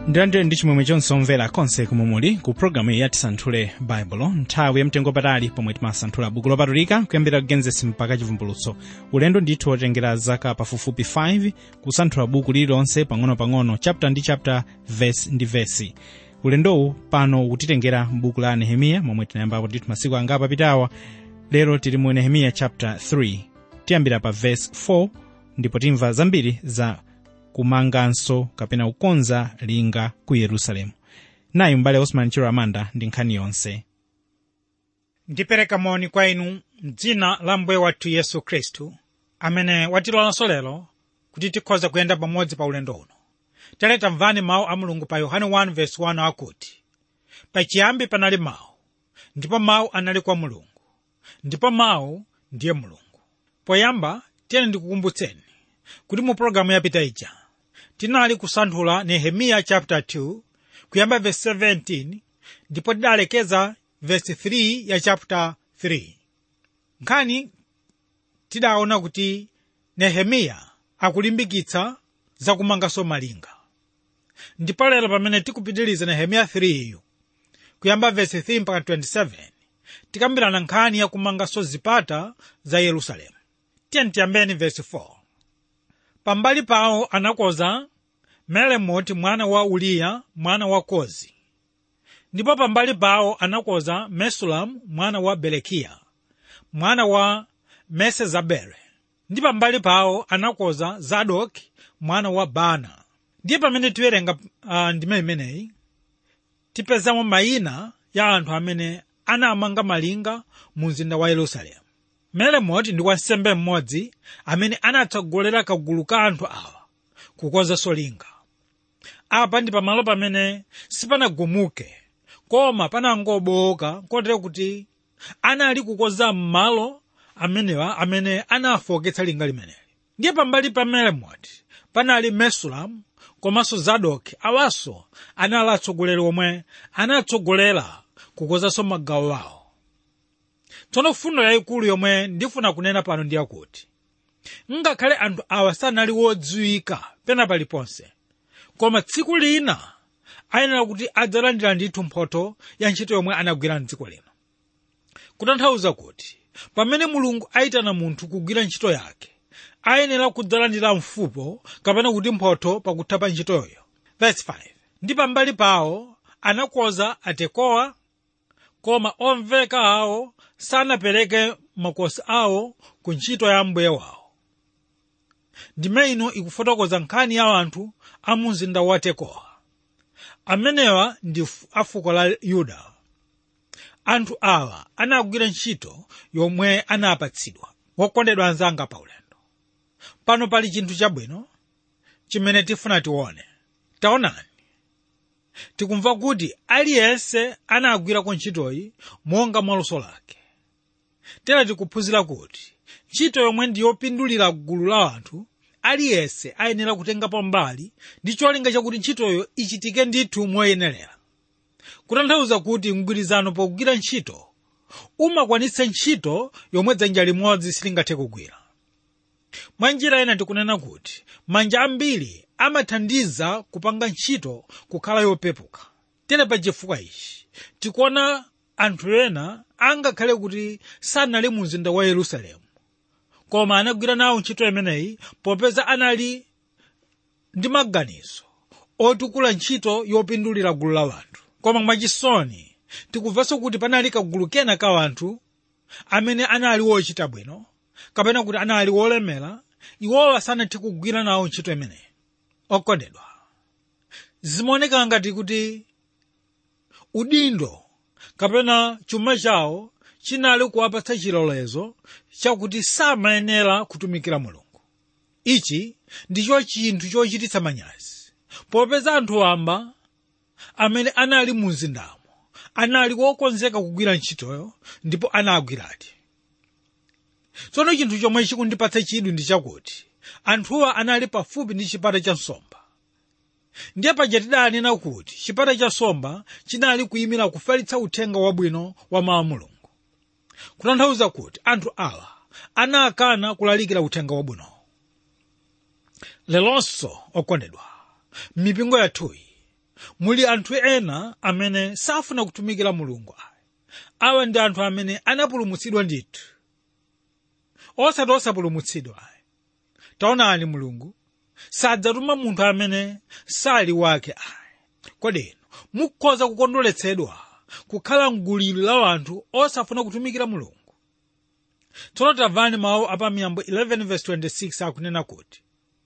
ndilandire ndi chimwemwe chonse omvera konse kumwe muli ku programu iyi yatisanthule baibulo nthawi yamtengo patali pomwe timasanthula buku lopatulika kuyambira kugenesi mpaka chivumbulutso ulendo ndithu wotengera zaka pafupifupi 5 kusanthula buku lililonse pang'ono-pang'ono chapter ndi chapter verse ndi vesi ulendowu pano ukutitengera m'buku la nehemiya momwe tinayambapo ndithu masiku anga apapitawa lero tili mu nehemiya chapter 3 tiyambira pa verse 4 ndipo timva zambiri za kumanganso kapena kukonza linga ku yerusalemu nayi m'bale osman chiro amanda ndi nkhani yonse ndipereka moni kwa inu m'dzina la mbuye wathu yesu khristu amene watilolanso lero kuti tikhoza kuyenda pamodzi pa ulendo uno tere tamvani mawu a mulungu pa yohane 1:1 akuti pachiyambi panali mawu ndipo mawu anali kwa mulungu ndipo mawu ndiye mulungu poyamba tiyeni ndikukumbutseni kuti mu pologalamu yapita ija tinali kusanthula nehemiya chapter 2 kuyamba verse 17 ndipo tidalekeza verse 3 ya chapter 3 nkhani tidaona kuti nehemiya akulimbikitsa zakumanganso malinga ndipo lero pamene tikupitiriza nehemiya 3 iyo kuyamba verse 3 mpaka 27 tikambirana nkhani yakumanganso zipata za yerusalemu tiyeni tiyambeni verse 4 pambali pawo anakonza melemoti mwana wa uliya mwana wa kozi ndipo pambali pawo anakonza mesulamu mwana wa berekiya mwana wa mesezabele ndi pambali pawo anakonza zadoki mwana wa bana ndiye pamene tiwerenga uh, ndime imeneyi tipezamo mayina ya anthu amene anamanga malinga mu mzinda wa yerusalemu melemoti ndi wansembe mmodzi amene anatsogolera kagulu ka anthu awa kukonzanso linga apa ndi pamalo pamene sipanagumuke koma panangobowoka kotero kuti anali kukonza m'malo amenewa amene anafoketsa linga limeneli ndiye pambali pa melemoti panali mesulamu komanso zadoki awanso anali atsogoleri omwe anatsogolera kukonzanso magawo awo tsono fundo yayikulu yomwe ndifuna kunena pano ndi yakuti ngakhale anthu awa sanali wodziwika pena paliponse koma tsiku lina ayenera kuti adzalandira ndithu mphotho ya ntchito yomwe anagwira mdziko lino kutanthauza kuti pamene mulungu ayitana munthu kugwira ntchito yake ayenera kudzalandira mfupo kapena kuti mphotho pakutha pa ntchitoyo verse 5 ndi pambali pawo anakonza atekowa koma omveka awo sanapereke makosi awo ku ntchito ya mbuye wawo ndime ino ikufotokoza nkhani ya anthu a mu mzinda wa tekowa amenewa ndi a fuko la yuda anthu awa anagwira ntchito yomwe anapatsidwa wokondedwa anzanga pa ulendo pano pali chinthu chabwino chimene tifuna tione taonani tikumva kuti aliyense anagwirako ntchitoyi monga mwaluso lake tera tikuphunzira kuti ntchito yomwe ndi yopindulira gulu la anthu aliyense ayenera kutengapo mbali ndi cholinga chakuti ntchitoyo ichitike ndithu moyenerera kutanthauza kuti mgwirizano pogwira ntchito umakwanitsa ntchito yomwe dzanja limodzi silingathe kugwira mwa njira ena tikunena kuti manja ambiri amathandiza kupanga ntchito kukhala yopepuka tere pa chifukwa ichi tikuona anthu ena angakhale kuti sanali mu mzinda wa yerusalemu koma anagwira nawo ntchito imeneyi popeza anali ndi maganizo otukula ntchito yopindulira gulu la anthu koma mwachisoni tikumvanso kuti panali kagulu kena ka anthu amene anali wochita bwino kapena kuti anali wolemera iwowa sanathe kugwira nawo ntchito imeneyi okondedwa zimaoneka ngati kuti udindo kapena chuma chawo chinali kuwapatsa chilolezo chakuti samayenera kutumikira mulungu ichi ndicho chinthu chochititsa manyazi popeza anthu wamba amene anali mu mzindamo anali wokonzeka kugwira ntchitoyo ndipo anagwiradi tsono chinthu chomwe chikundipatsa chidwi ndi chakuti anthuwa anali pafupi ndi chipata cha nsomba ndiye paja tidanena kuti chipata cha nsomba chinali kuyimira kufalitsa uthenga wabwino wa mawu a mulungu kutanthauza kuti anthu awa anakana kulalikira uthenga wabwinowo lelonso okondedwa m'mipingo yathuyi muli anthu ena amene safuna kutumikira mulungu ayi awa ndi anthu amene anapulumutsidwa ndithu osati osapulumutsidwa ayi taonani mulungu sadzatuma munthu amene sali wake ayi kodeno mukhoza kukondweretsedwa kukhala mgulu la anthu osafuna kutumikira mulungu tsono tamvani mawu apamiyambo 11:26 akunena kuti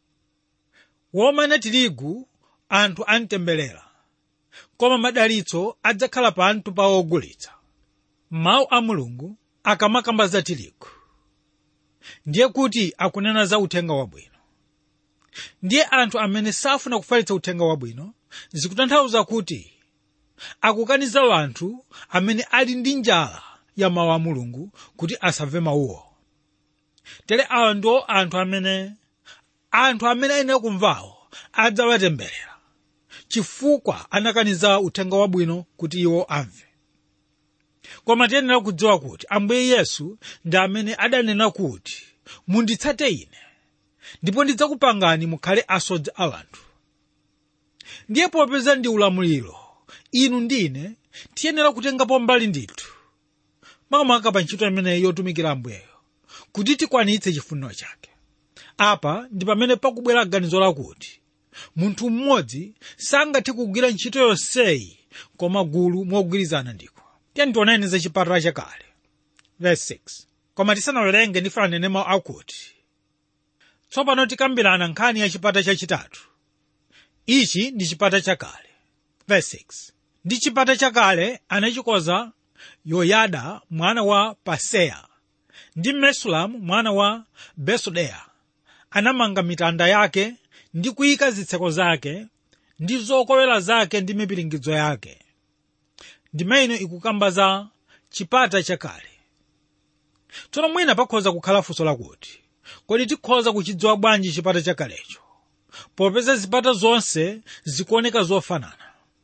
womana tirigu anthu antemberera koma madalitso adzakhala panthu pa ogulitsa mawu a mulungu akamakamba za tirigu ndiye kuti akunena za uthenga wabwino ndiye anthu amene safuna kufalitsa uthenga wabwino zikutanthauza kuti akukaniza anthu amene ali ndi njala ya mawu a mulungu kuti asamve mawuwo tere awa ndiwo anthu amene anthu amene ayenera kumvawo adzawatemberera chifukwa anakaniza uthenga wabwino kuti iwo amve koma tiyenera kudziwa kuti ambuye yesu ndi amene adanena kuti munditsate ine ndipo ndidzakupangani mukhale asodzi a anthu ndiye popeza ndi ulamuliro inu ndine tiyenera kutengapo mbali ndithu makamaka pa ntchito imeneyi yotumikira ambuyeyo kuti tikwanitse chifuniro chake apa ndi pamene pakubwera ganizo lakuti munthu mmodzi sangathe kugwira ntchito yonseyi koma gulu mogwirizana ndiko tiyeni tioneni za chipata chakale verse 6 koma tisanawerenge ndifuna nene mawu akuti tsopano tikambirana nkhani ya chipata chachitatu ichi ndi chipata chakale verse 6 ndi chipata chakale anachikoza yoyada mwana wa paseya ndi mesulamu mwana wa besodeya anamanga mitanda yake ndi kuyika zitseko zake ndi zokowera zake ndi mipiringidzo yake ndimene ikukamba za chipata chakale tsono mwina pakhoza kukhala funso lakuti kodi tikhoza kuchidziwa bwanji chipata chakalecho popeza zipata zonse zikuoneka zofanana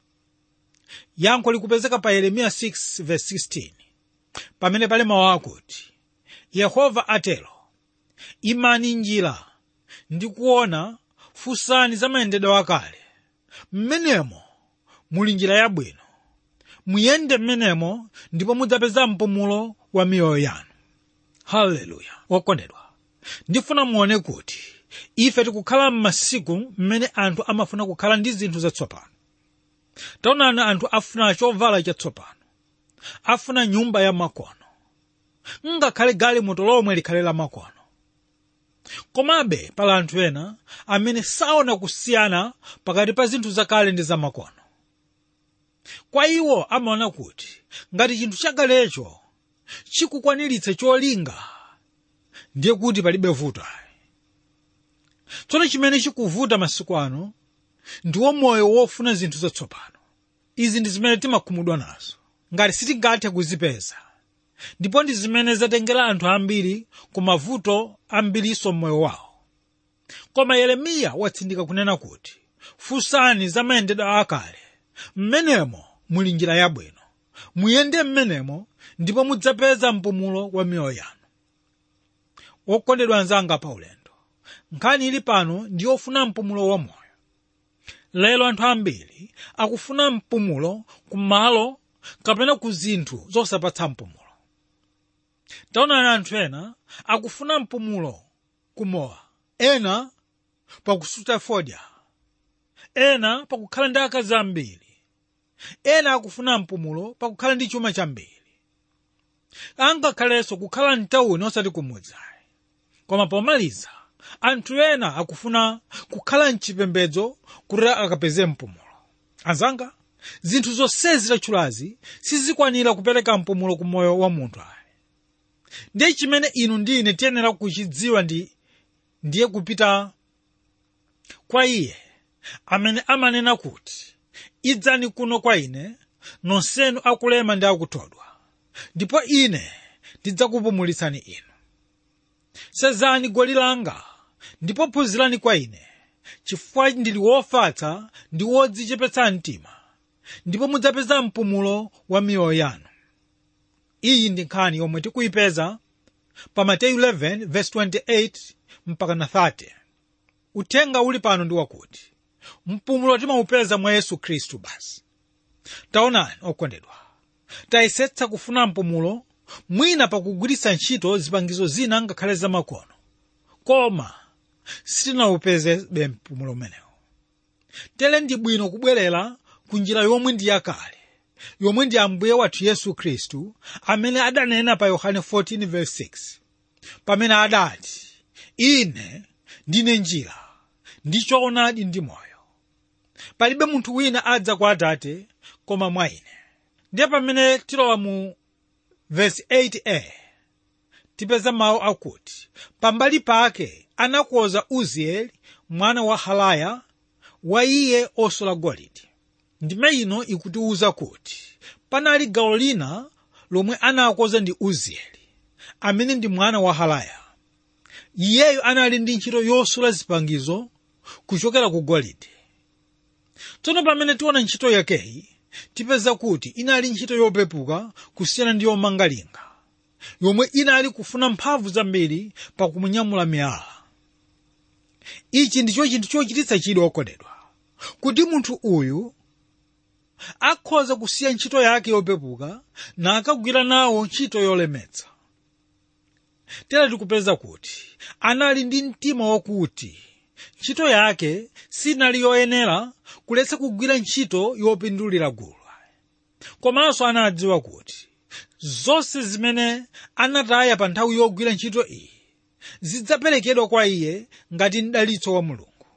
yankho likupezeka pa yeremiya 6:16 pamene pali mawu akuti yehova atero imani njira ndi kuona funsani za mayendedwe akale mmenemo muli njira yabwino muyende mmenemo ndipo mudzapeza mpumulo wa miyoyo yanu haleluya wokondedwa ndifuna muone kuti ife tikukhala m'masiku mmene anthu amafuna kukhala ndi zinthu zatsopano taonani anthu afuna chovala chatsopano afuna nyumba ya makono ngakhale galimoto lomwe likhale la makono komabe pali anthu ena amene saona kusiyana pakati pa zinthu zakale ndi zamakono kwa iwo amaona kuti ngati chinthu chakalecho chikukwaniritsa cholinga ndiye kuti palibe vuto tsono chimene chikuvuta masiku ano ndiwo moyo wofuna zinthu zatsopano izi ndi zimene timakhumudwa nazo ngati sitingathe kuzipeza ndipo ndi zimene zatengera anthu ambiri ku mavuto ambirinso m'moyo wawo koma yeremiya watsindika kunena kuti funsani za mayendedwe akale mmenemo muli njira yabwino muyende mmenemo ndipo mudzapeza mpumulo wa miyoyo yanu wokondedwa anzanga pa ulendo nkhani ili pano ndi yofuna mpumulo wa moyo lero anthu ambiri akufuna mpumulo kumalo kapena ku zinthu zosapatsa mpumulo taonani anthu ena akufuna mpumulo kumowa ena pakusuta fodya ena pakukhala ndi akazi ambiri ena akufuna mpumulo pakukhala ndi chuma chambiri angakhalenso kukhala mtawuni osati kumudzi koma pomaliza anthu ena akufuna kukhala mchipembedzo kuti akapeze mpumulo anzanga zinthu zonsezi tatchulazi sizikwanira kupereka mpumulo ku moyo wa munthu ayi ndiye chimene inu ndi ine tiyenera kuchidziwa ndi ndiye kupita kwa iye amene amanena kuti idzani kuno kwa ine nonsenu akulema ndi akuthodwa ndipo ine ndidzakupumulitsani inu sezani goli langa ndipo phunzirani kwa ine chifukwa ndili wofatsa ndi wodzichepetsa mtima ndipo mudzapeza mpumulo wa miyoyo yanu iyi ndi nkhani yomwe tikuyipeza pa mateyu 11 verse 28 mpaka na 30 uthenga uli pano ndi wakuti mpumulo timaupeza mwa yesu khristu basi taonani okondedwa tayesetsa kufuna mpumulo mwina pakugwiritsa ntchito zipangizo zina ngakhale zamakono koma sitinaupezebe mpumulo umenewo tere ndi bwino kubwerera ku njira yomwe ndi yakale yomwe ndi ambuye wathu yesu khristu amene adanena pa yohane 14:6 pamene adati ine ndine njira ndi choonadi ndi moyo palibe munthu wina adza kwa atate koma mwa ine ndiye pamene tilowa mu vesi 8a tipeza mawu akuti pambali pake anakonza uzieli mwana wa halaya wa iye osola golide ndime ino ikutiwuza kuti panali gawo lina lomwe anakonza ndi uzieli amene ndi mwana wa halaya iyeyo anali ndi ntchito yosula zipangizo kuchokera ku golide tsono pamene tiona ntchito yakeyi tipeza kuti inali ntchito yopepuka kusiyana ndi yomanga linga yomwe inali kufuna mphamvu zambiri pakumunyamula miyala ichi ndicho chinthu chochititsa chidwi okondedwa kuti munthu uyu akhoza kusiya ntchito yake yopepuka nakagwira nawo ntchito yolemetsa tera tikupeza kuti anali ndi mtima wakuti ntchito yake sinali yoyenera kuletsa kugwira ntchito yopindulira gulu komanso anadziwa kuti zonse zimene anataya pa nthawi yogwira ntchito iyi zidzaperekedwa kwa iye ngati mdalitso wa mulungu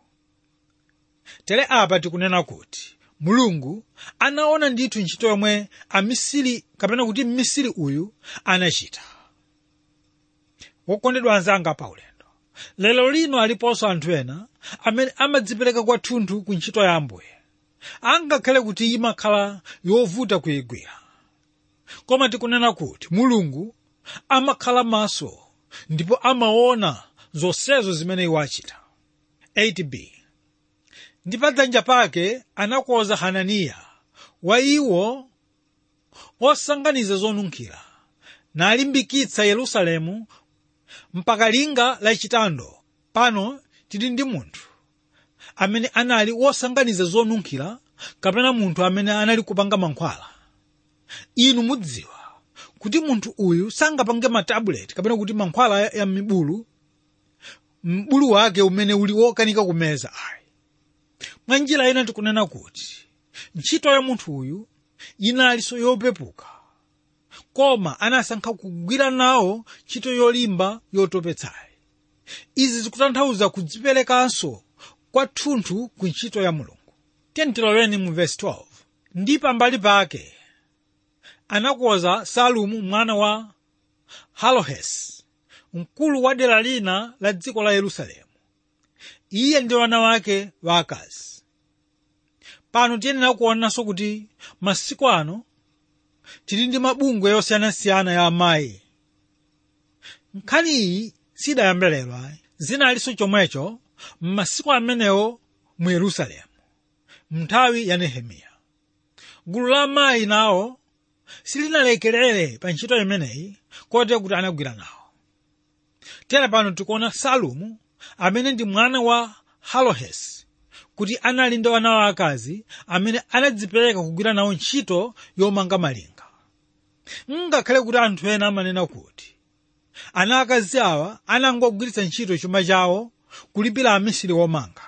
tere apa tikunena kuti mulungu anaona ndithu ntchito yomwe amisiri kapena kuti mmisiri uyu anachita wokondedwa anzanga paulendo lero lino aliponso anthu ena amene amadzipereka kwathunthu ku ntchito ya ambuye angakhale kuti imakhala yovuta kuyigwira koma tikunena kuti mulungu amakhala maso ndipo amaona zonsezo zimene iwo achita 8b ndi pa dzanja pake anakonza hananiya wa iwo osanganiza zonunkhira nalimbikitsa yerusalemu mpaka linga lachitando pano tili ndi munthu amene anali wosanganiza zonunkhira kapena munthu amene anali kupanga mankhwala inu mudziwa kuti munthu uyu sangapange matabuleti kapena kuti mankhwala ya mibulu mbulu wake umene uli wokanika kumeza ayi mwa njira ina tikunena kuti ntchito ya munthu uyu inalinso yopepuka koma anasankha kugwira nawo ntchito yolimba yotopetsayi izi zikutanthauza kudziperekanso kwathunthu ku ntchito ya mulungu tentiloweni mu vesi 12 ndi pambali pake anakonza salumu mwana wa halohesi mkulu wa dera lina la dziko la yerusalemu iye ndi wana wake waakazi pano tiyenera kuonanso kuti masiku ano tili ndi mabungwe yosiyanasiyana ya amayi nkhani iyi sidayambe lero ayi zinalinso chomwecho m'masiku amenewo mu yerusalemu mnthawi ya nehemiya gulu la amayi nawo silinalekerere pa ntchito imeneyi kotero kuti anagwira nawo tera pano tikuona salumu amene ndi mwana wa halohesi kuti anali ndi wana wa akazi amene anadzipereka kugwira nawo ntchito yomanga malinga ngakhale kuti anthu ena amanena kuti ana akazi awa anangogwiritsa ntchito chuma chawo kulipira amisiri womanga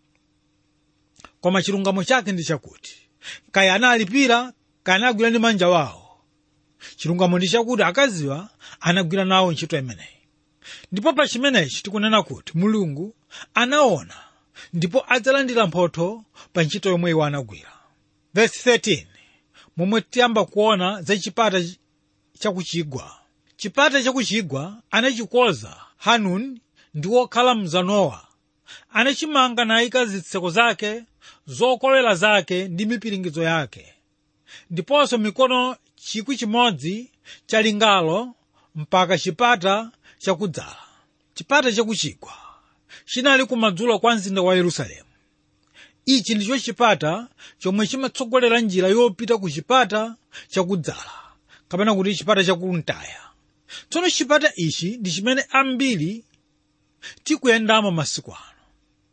koma chilungamo chake ndi chakuti kaya analipira kaya anagwira ndi manja wawo chilungamo ndi chakuti akaziwa anagwira nawo ntchito imeneyi ndipo pa chimenechi tikunena kuti mulungu anaona ndipo adzalandira mphotho pa ntchito yomwe iwo anagwira verse 13 momwe tiyamba kuona za chipata chakuchigwa chipata chakuchigwa anachikonza hanuni ndi wokhala mzanowa anachimanga nayika zitseko zake zokowera zake ndi mipiringidzo yake ndiponso mikono chikwi chimodzi cha lingalo mpaka chipata chakudzala chipata chakuchigwa chinali kumadzulo kwa mzinda wa yerusalemu ichi ndicho chipata chomwe chimatsogolera njira yopita ku chipata chakudzala kapena kuti chipata chakumtaya tsono chipata ichi ndi chimene ambiri tikuyendamo masiku ano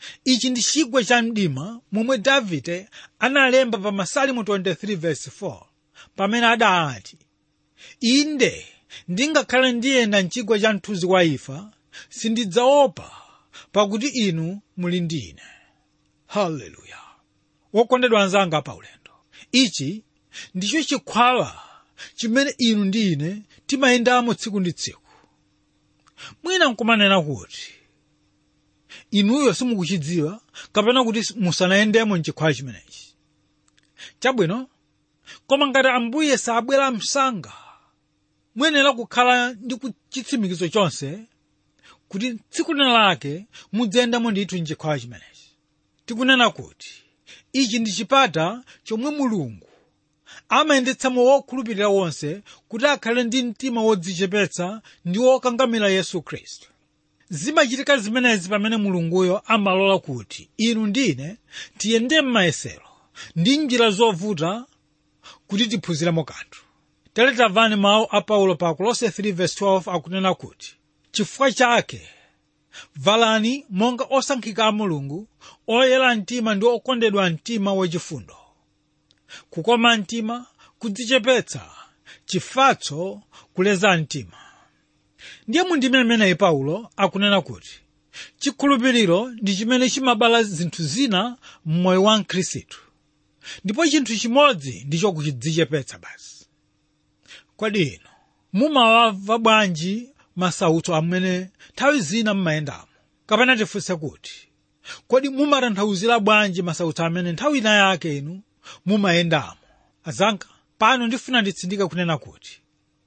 ichi ndi chigwa cha mdima momwe davide analemba pa masalimu 23 verse 4 pamene adati inde ndingakhale ndiyenda mchigwa cha mthunzi wa imfa sindidzaopa pakuti inu muli ndi ine haleluya wokondedwa anzanga pa ulendo ichi ndicho chikhwala chimene inu ndi ine timayendamo tsiku ndi tsiku mwina nkumanena kuti inuyo simukuchidziwa kapena kuti musanayendemo mchikhwala chimenechi chabwino koma ngati ambuye sabwera msanga muyenera kukhala ndi chitsimikizo chonse kuti tsiku lina lake mudzayendamo ndithu mchikhwala chimenechi tikunena kuti ichi ndi chipata chomwe mulungu amayendetsamo wokhulupirira wonse kuti akhale ndi mtima wodzichepetsa ndi wokangamira yesu khristu zimachitika zimenezi pamene mulunguyo amalola kuti inu ndine tiyende m'mayesero ndi njira zovuta kuti tiphunziremo kanthu tere tamvani mawu a paulo pa kolose 3:12 akunena kuti chifukwa chake valani monga osankhika a mulungu oyera mtima ndi okondedwa mtima wachifundo kukoma mtima kudzichepetsa chifatso kuleza mtima ndiye mundime imeneyi paulo akunena kuti chikhulupiriro ndi chimene chimabala zinthu zina m'moyo wa mkhristu ndipo chinthu chimodzi ndicho kuchidzichepetsa basi kodi ino mumawava bwanji masautso amene nthawi zina mmayendamo kapena tifunse kuti kodi mumatanthauzira bwanji masautso amene nthawi ina yake inu mumayendamo azanga pano ndifuna nditsindike kunena kuti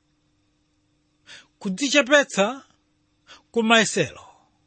kudzichepetsa kumayesero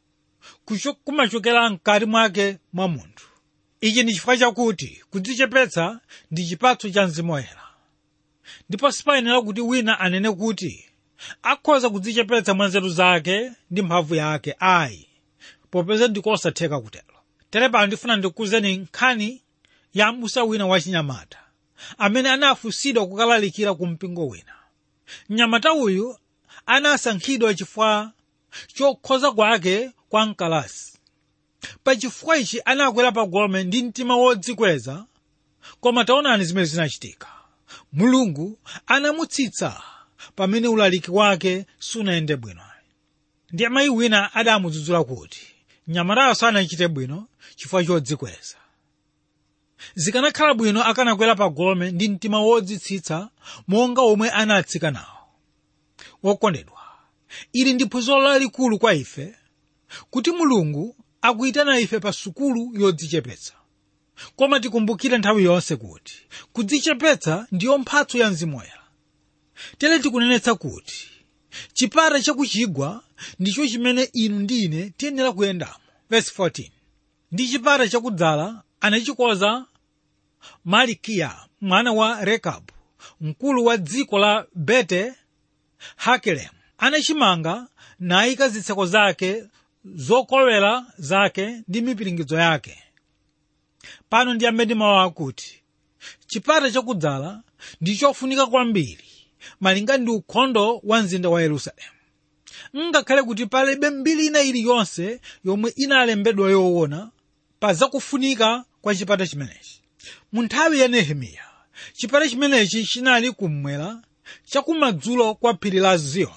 kumachokera mkati mwake mwa munthu ichi ndi chifukwa chakuti kudzichepetsa ndi chipatso cha mzimu woyera ndipo sipayenera kuti wina anene kuti akhoza kudzichepetsa mwa nzeru zake ndi mphamvu yake ayi popeza ndikosatheka kutero tere pano ndifuna ndikuwuzeni nkhani ya m'busa wina wachinyamata amene anafunsidwa kukalalikira ku mpingo wina mnyamata uyu anasankhidwa chifukwa chokhoza kwake kwa mkalasi pachifukwa ichi anakwera pa gome ndi mtima wodzikweza koma taonani zimene zinachitika mulungu anamutsitsa pamene ulaliki wake sunayende bwino ndiye mayi wina adamudzudzula kuti mnyamatayo sanachite bwino chifukwa chodzikweza zikanakhala bwino akanakwera pa gome ndi mtima wodzitsitsa monga omwe anatsika nawo wokondedwa ili ndi phunziro lalikulu kwa ife kuti mulungu akuyitana ife pa sukulu yodzichepetsa koma tikumbukire nthawi yonse kuti kudzichepetsa ndiyo mphatso ya mzimu woyera tere tikunenetsa kuti chipata chakuchigwa ndicho chimene inu ndi ine tiyenera kuyendamo verse 14 ndi chipata chakudzala anachikoza malikiya mwana wa rekabu mkulu wa dziko la bete hakelemu anachimanga nayika zitseko zake zokolowera zake ndi mipiringidzo yake pano ndiyambe ndi mawu akuti chipata chakudzala ndi chofunika kwambiri malinga ndi ukhondo wa mzinda wa yerusalemu ngakhale kuti palibe mbiri ina iliyonse yomwe inalembedwa yoona pa zakufunika kwa chipata chimenechi mu nthawi ya nehemiya chipata chimenechi chinali kummwera chakumadzulo kwa phiri la ziyoni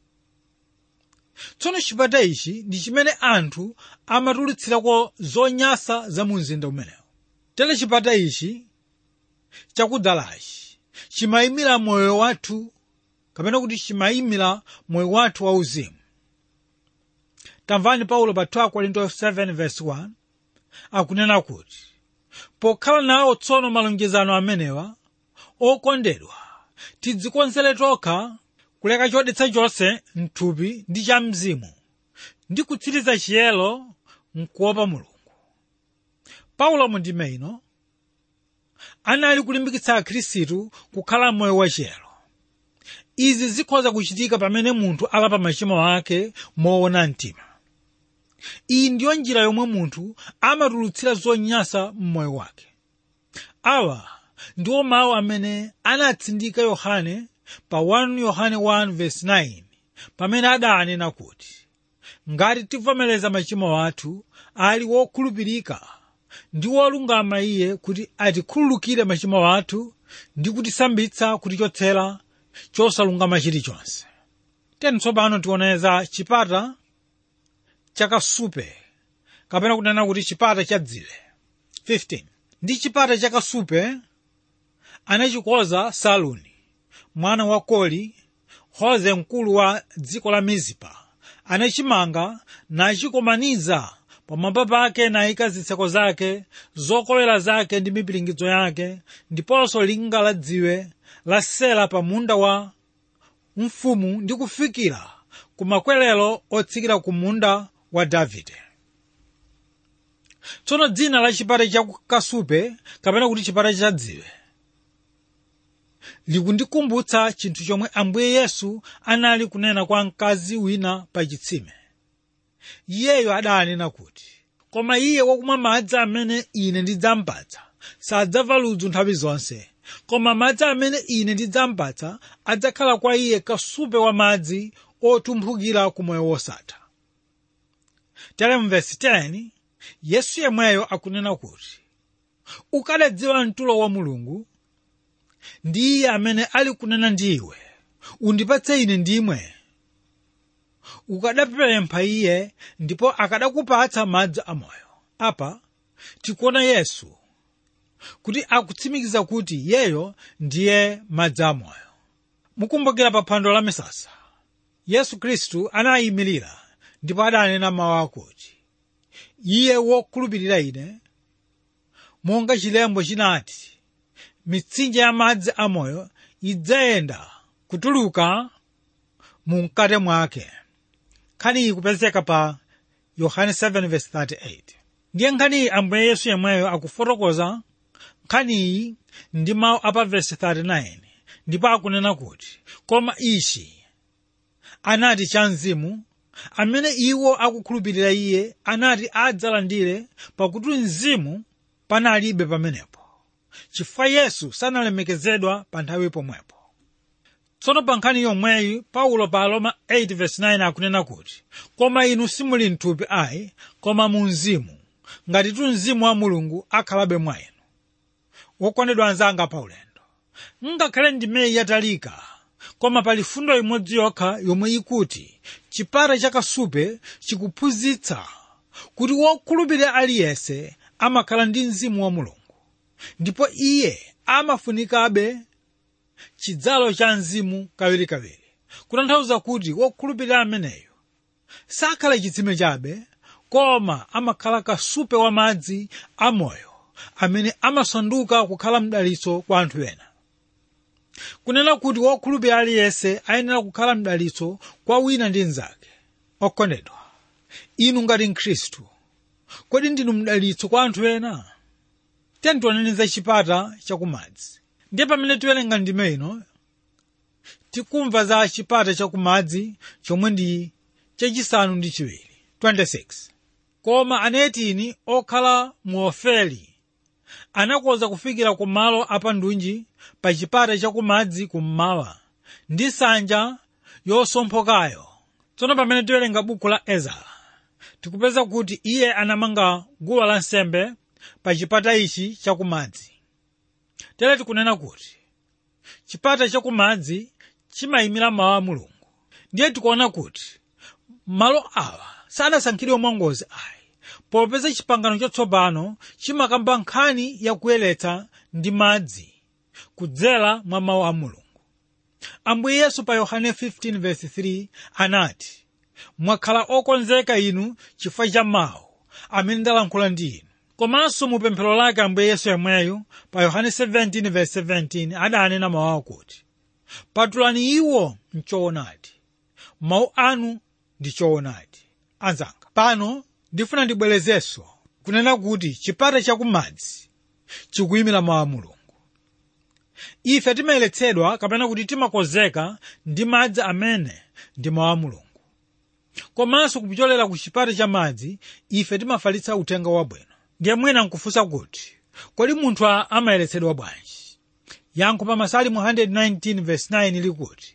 tsono chipata ichi ndi chimene anthu amatulutsirako zonyasa za mu mzinda umenewu tere chipata ichi chakudzalachi chimayimira moyo wathu kapena kuti chimayimira moyo wathu wauzimu tamvani paulo pa 2 korinto 7 verse 1 akunena kuti pokhala nawo tsono malonjezano amenewa okondedwa tidzikonzere tokha kuleka chodetsa chonse mthupi ndi cha mzimu ndi kutsiriza chiyero mkuopa mulungu paulo mu ndime ino anali kulimbikitsa akhristu kukhala moyo wachiyero izi zikhoza kuchitika pamene munthu alapa machimo ake moona mtima iyi ndiyo njira yomwe munthu amatulutsira zonyasa mmoyo wake awa ndiwo mawu amene anatsindika yohane pa 1 yohane 1:9 pamene adanena kuti ngati tivomereza machimo athu ali wokhulupirika ndi wolungama iye kuti atikhululukire machimo athu ndi kutisambitsa kutichotsera chosalungama chilichonse teni tsopano tioneza chipata chakasupe kapena kunena kuti chipata cha dziwe 15 ndi chipata chakasupe anachikonza saluni mwana wa koli hoze mkulu wa dziko la mizipa anachimanga nachikomaniza pamwamba pake nayika zitseko zake zokolera zake ndi mipiringidzo yake ndiponso linga la dziwe la sela pa munda wa mfumu ndi kufikira ku makwerero otsikira ku munda wa davide tsono dzina la chipata cha kasupe kapena kuti chipata cha dziwe likundikumbutsa chinthu chomwe ambuye yesu anali kunena kwa mkazi wina pa chitsime iyeyo adanena kuti koma iye wakumwa madzi amene ine ndidzampatsa sadzamva ludzu nthawi zonse koma madzi amene ine ndidzampatsa adzakhala kwa iye kasupe wa madzi otumphukira ku moyo wosatha tere mvesi 10 yesu yemweyo akunena kuti ukadadziwa mtulo wa mulungu ndi iye amene ali kunena ndi iwe undipatse ine ndimwe ukadapempha iye ndipo akadakupatsa madzi amoyo apa tikuona yesu kuti akutsimikiza kuti iyeyo ndiye madzi amoyo mukumbukira pa phwando la misasa yesu khristu anayimirira ndipo adanena mawu akuti iye wokhulupirira ine monga chilembo chinati mitsinje ya madzi amoyo idzayenda kutuluka mu mkate mwake nkhani iyi kupezeka pa yohane 7:38 ndiye nkhani iyi ambuye yesu yemweyo akufotokoza nkhani iyi ndi mawu apa vesi 39 ndipo akunena kuti koma ichi anati cha mzimu amene iwo akukhulupirira iye anati adzalandire pakuti mzimu panalibe pamenepo chifukwa yesu sanalemekezedwa pa nthawi pomwepo tsono pa nkhani yomweyi paulo pa aroma 8:9 akunena kuti koma inu simuli mthupi ayi koma mu mzimu ngati tu mzimu wa mulungu akhalabe mwa inu wokondedwa anzanga pa ulendo ngakhale ndimeyi yatalika koma pali fundo imodzi yokha yomwe ikuti chipata chakasupe chikuphunzitsa kuti wokhulupirira aliyense amakhala ndi mzimu wa mulungu ndipo iye amafunikabe chidzalo cha mzimu kawirikawiri kutanthauza kuti wokhulupirira ameneyo sakhala chitsime chabe koma amakhala kasupe wa madzi amoyo amene amasanduka kukhala mdalitso kwa anthu ena kunena kuti wokhulupirira aliyense ayenera kukhala mdalitso kwa wina ndi mnzake okondedwa inu ngati mkhristu kodi ndinu mdalitso kwa anthu ena tiyeni tioneneza chipata chakumadzi ndiye pamene tiwerenga ndime ino tikumva za chipata chakumadzi chomwe ndi chachisanu ndi chiwiri 26 koma anetini okhala mu ofeli anakonza kufikira ku malo apandunji pa chipata chakumadzi kummawa ndi nsanja yosomphokayo tsono pamene tiwerenga buku la ezara tikupeza kuti iye anamanga guwa lansembe pa chipata ichi chakumadzi tere tikunena kuti chipata chakumadzi chimayimira mawu a mulungu ndiye tikuona kuti malo awa sanasankhidwe mwangozi ayi popeza chipangano chatsopano chimakamba nkhani yakuyeretsa ndi madzi kudzera mwa mawu a mulungu ambuye yesu pa yohane 15:3 anati mwakhala okonzeka inu chifukwa cha mawu amene ndalankhula ndi inu komanso mu pemphero lake ambuye yesu yemweyo pa yohane 17:17 adanena mawu akuti patulani iwo mchoonadi mawu anu ndi choonadi anzanga pano ndifuna ndibwerezenso kunena kuti chipata chakumadzi chikuyimira mawu a mulungu ife timayeretsedwa kapena kuti timakonzeka ndi madzi amene ndi mawu a mulungu komanso kupyolera ku chipata cha madzi ife timafalitsa uthenga wabwino ndiye mwina nkufunsa kuti kodi munthu amayeretsedwa bwanji yankho pa masalimu 119:9 likuti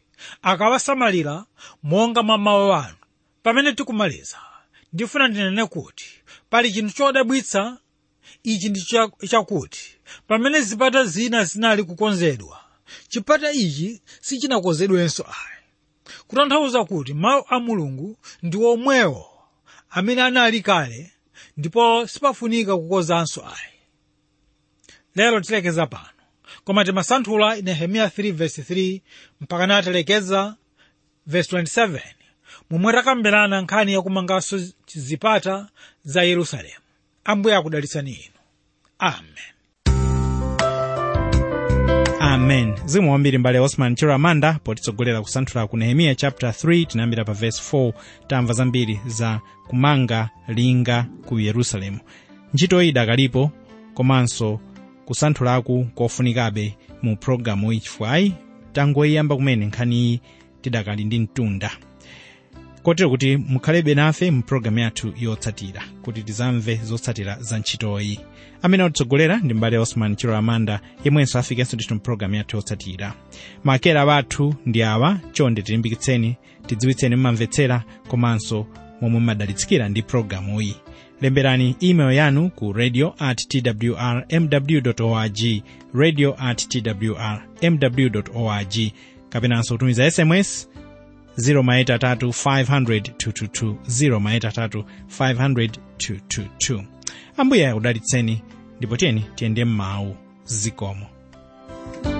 akawasamalira monga mwa mawu anu pamene tikumaliza ndifuna ndinene kuti pali chinthu chodabwitsa ichi ndi cha- chakuti pamene zipata zina zinali kukonzedwa chipata ichi sichinakonzedwenso ayi kutanthauza kuti mawu a mulungu ndi omwewo amene anali kale ndipo sipafunika kukonzanso ayi lero tilekeza pano koma timasanthula nehemiya 3 verse 3 mpaka natalekeza verse 27 momwe takambirana nkhani yakumanganso zipata za yerusalemu ambuye akudalitsani inu amen amen zikomo kwambiri mbale osman chiramanda potitsogolera kusanthula ku nehemiya chapter 3 tinayambira pa verse 4 tamva zambiri za kumanga linga ku yerusalemu ntchito iyi idakalipo komanso kusanthulaku kofunikabe mu pologalamu iyi chifukwa ayi tangoyiyamba kumene nkhaniyi tidakali ndi mtunda kotero kuti mukhalebe nafe mu pologalamu yathu yotsatira kuti tizamve zotsatira za ntchitoyi amene atitsogolera ndi mbale osman chilo amanda yemwenso afikenso ndithu mu pologalamu yathu yotsatira makera bathu ndi awa chonde tilimbikitseni tidziwitseni mumamvetsera komanso momwe mumadalitsikira ndi pologalamuyi lemberani email yanu ku radio at twr mw org radio at twr mw org kapenanso kutumiza sms 0 0 500 ambuye akudalitseni ndipo tiyeni tiyende m'mawu zikomo